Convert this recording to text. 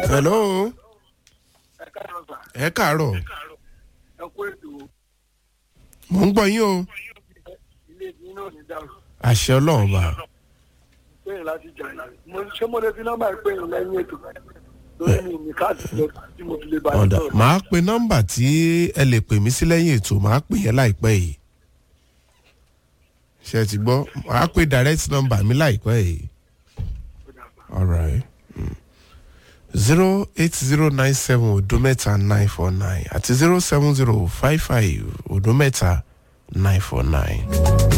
hello ẹ káàárọ̀ sà ẹ káàárọ̀ ẹ kú ètò mò ń gbọ́ yín o ilé ìdíyín náà ní dàrú àṣẹ ọlọ́run bá péyìn láti jà yìí mo ṣé mo lè fi nọ́mbà péyìn lẹ́yìn ètò lórí mi ní káàdì lọ tí mo fi lè bá yín ọ̀dà sọ̀rọ̀. màá pe nọ́mbà tí ẹ lè pè mí sí lẹ́yìn ètò màá pè yẹn láìpẹ́ yìí ṣe ti gbọ́ màá pe direct number mi láìpẹ́ yìí alright zero eight zero nine seven odo mẹ́ta nine four nine àti zero seven zero five five odo mẹ́ta nine four nine.